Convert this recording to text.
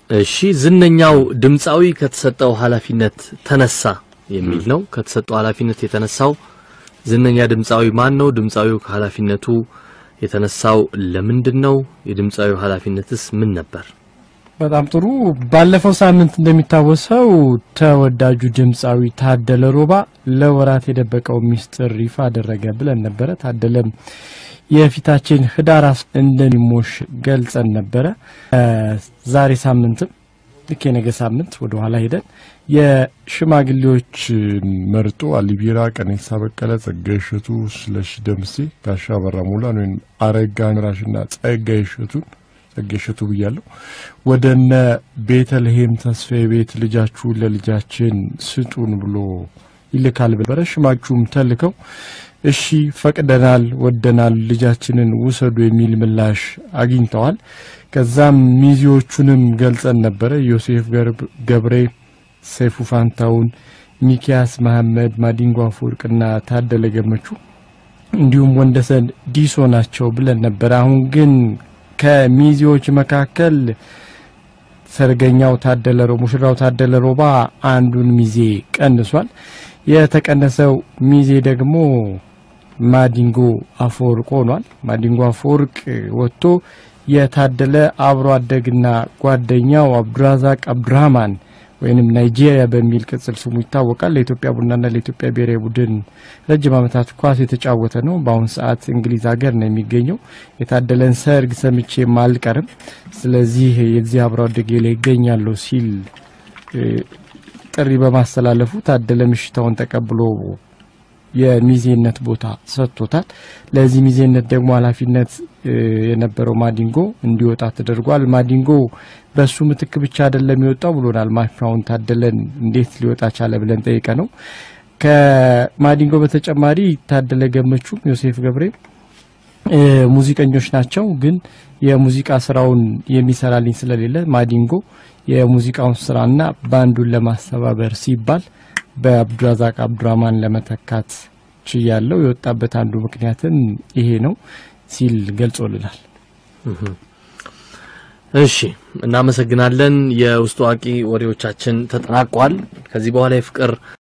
እሺ ዝነኛው ድምፃዊ ከተሰጠው ኃላፊነት ተነሳ የሚል ነው። ከተሰጠው ኃላፊነት የተነሳው ዝነኛ ድምፃዊ ማን ነው? ድምፃዊው ከኃላፊነቱ የተነሳው ለምንድን ነው? የድምፃዊው ኃላፊነትስ ምን ነበር? በጣም ጥሩ። ባለፈው ሳምንት እንደሚታወሰው ተወዳጁ ድምፃዊ ታደለ ሮባ ለወራት የደበቀው ሚስጥር ይፋ አደረገ ብለን ነበረ። ታደለም የፊታችን ህዳር እንደሚሞሽ ገልጸን ነበረ። ዛሬ ሳምንትም ልክ የነገ ሳምንት ወደ ኋላ ሄደን የሽማግሌዎች መርጦ አሊቢራ፣ ቀነኒሳ በቀለ፣ ጸጋዬ እሸቱ፣ ስለሺ ደምሴ፣ ጋሻ በራ ሙላን ወይም አረጋ ምራሽና ጸጋዬ እሸቱን ጸጋዬ እሸቱ ብያለሁ ወደ እነ ቤተልሔም ተስፋዬ ቤት ልጃችሁን ለልጃችን ስጡን ብሎ ይልካል በረ ሽማችሁም ተልከው እሺ ፈቅደናል፣ ወደናል፣ ልጃችንን ውሰዱ የሚል ምላሽ አግኝተዋል። ከዛም ሚዜዎቹንም ገልጸን ነበረ። ዮሴፍ ገብሬ፣ ሰይፉ ፋንታውን፣ ሚኪያስ መሐመድ፣ ማዲንጎ አፈወርቅና ታደለ ገመቹ እንዲሁም ወንደሰን ዲሶ ናቸው ብለን ነበረ። አሁን ግን ከሚዜዎች መካከል ሰርገኛው ታደለ ሙሽራው ታደለ ሮባ አንዱን ሚዜ ቀንሷል። የተቀነሰው ሚዜ ደግሞ ማዲንጎ አፈወርቅ ሆኗል። ማዲንጎ አፈወርቅ ወጥቶ የታደለ አብሮ አደግና ጓደኛው አብዱራዛቅ አብዱራህማን ወይንም ናይጄሪያ በሚል ቅጽል ስሙ ይታወቃል። ለኢትዮጵያ ቡናና ለኢትዮጵያ ብሔራዊ ቡድን ረጅም ዓመታት ኳስ የተጫወተ ነው። በአሁን ሰዓት እንግሊዝ ሀገር ነው የሚገኘው። የታደለን ሰርግ ሰምቼም አልቀርም፣ ስለዚህ የዚህ አብሮ አደጌ ላይ ይገኛለሁ ሲል ጥሪ በማስተላለፉ ታደለ ምሽታውን ተቀብሎ የሚዜነት ቦታ ሰጥቶታል። ለዚህ ሚዜነት ደግሞ ኃላፊነት የነበረው ማዲንጎ እንዲወጣ ተደርጓል። ማዲንጎ በሱ ምትክ ብቻ አይደለም የወጣው ብሎናል። ማሻውን ታደለን እንዴት ሊወጣ ቻለ ብለን ጠይቀ ነው። ከማዲንጎ በተጨማሪ ታደለ ገመቹም ዮሴፍ ገብሬ ሙዚቀኞች ናቸው። ግን የሙዚቃ ስራውን የሚሰራልኝ ስለሌለ ማዲንጎ የሙዚቃውን ስራና ባንዱን ለማስተባበር ሲባል በአብዱራዛቅ አብዱራማን ለመተካት ችያለው። የወጣበት አንዱ ምክንያትም ይሄ ነው ሲል ገልጾልናል። እሺ እናመሰግናለን። የውስጥ አዋቂ ወሬዎቻችን ተጠናቋል። ከዚህ በኋላ የፍቅር